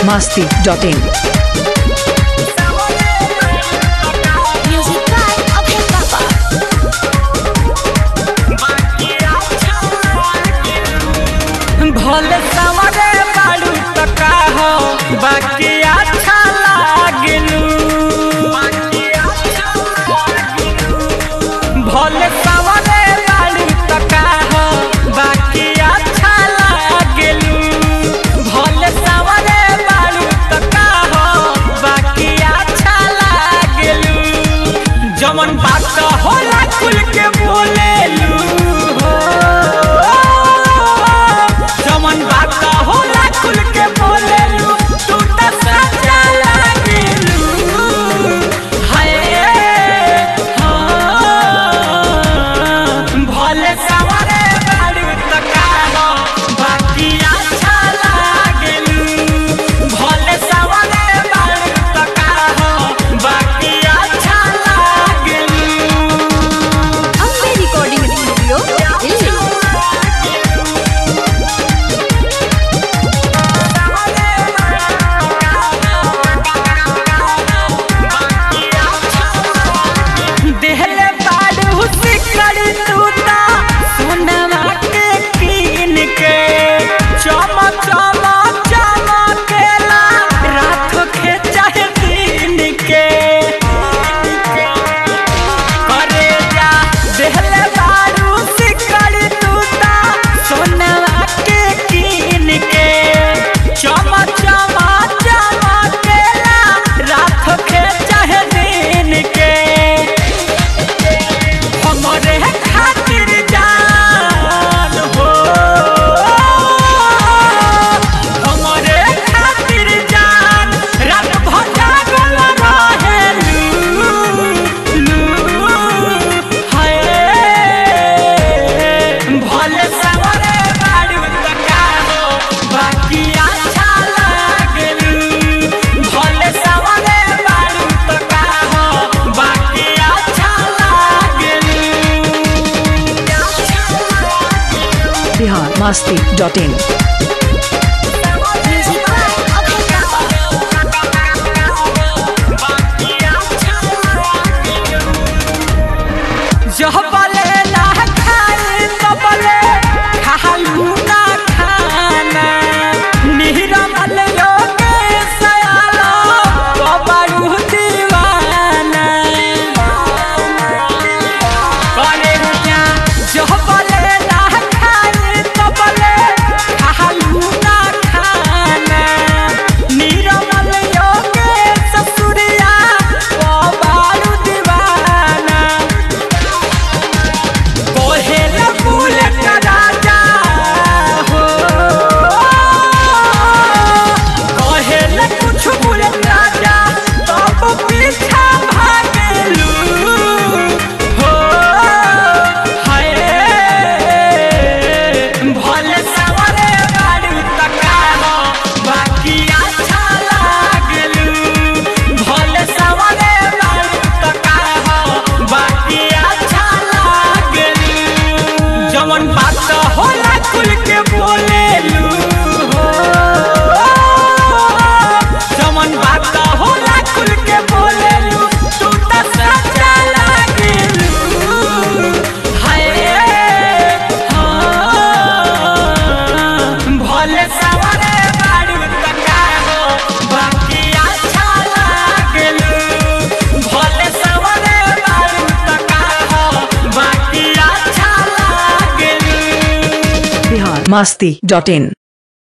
masti.in. Music by Abhay Baba. भले सवरे बाड़ू त का हो बाकी अच्छा लागलू भले सवरे बाड़ू त का हो बाकी अच्छा लागलू भले सवरे बाड़ू त का हो बाकी अच्छा लागलू जमन बात होला खुल के बोलेलू हो जमन बात होला खुल के बोलेलू तू त सच्चा लागेलू हाय हाँ भले सवरे बाड़ू त काहो बाकी अच्छा लागेलू भले सवरे बाड़ू त काहो बाकी अच्छा लागेलू Ambe Recording Studio, Delhi. देहले बाड़ू सिकड़ी तूता सोनवा के कीन के चम चम चमकेला रात के चाहे दिन के करे जा देहले बाड़ू सिकड़ी तूता सोनवा के कीन के चम चम चमकेला रात के चाहे दिन के हमरे खातिर जान हो हमरे खातिर जान रात भर जागल रहेलू लू हाय भले सवरे बाड़ू त का हो बाकी अच्छा लागलू भले सवरे बाड़ू त का हो बाकी अच्छा लागलू Bihar masti.in. Music by Abhay Baba. जहबले ना खाए तबले खालू ना खाना निरमल योगे सयालो कबरू दीवाना करे क्या जहबले ना खाए तबले खालू ना खाना निरमल योगे ससुरिया कबरू दीवाना कोहेला फूल का राजा हो कोहेला कुछ फूल राजा तब पीछा भागलू हो हाय भले सवरे बाड़ू तका हो बाकी अच्छा लागलू भले सवरे बाड़ू तका हो बाकी अच्छा लागलू जवन बात होला खुल के बोलेलू हो जवन बात होला खुल के बोलेलू तू त सच्चा लागेलू हाय हाँ भले सवरे बाड़ू त का हो बाकी अच्छा लागेलू भले सवरे बाड़ू त का हो बाकी अच्छा लागेलू Bihar masti.in.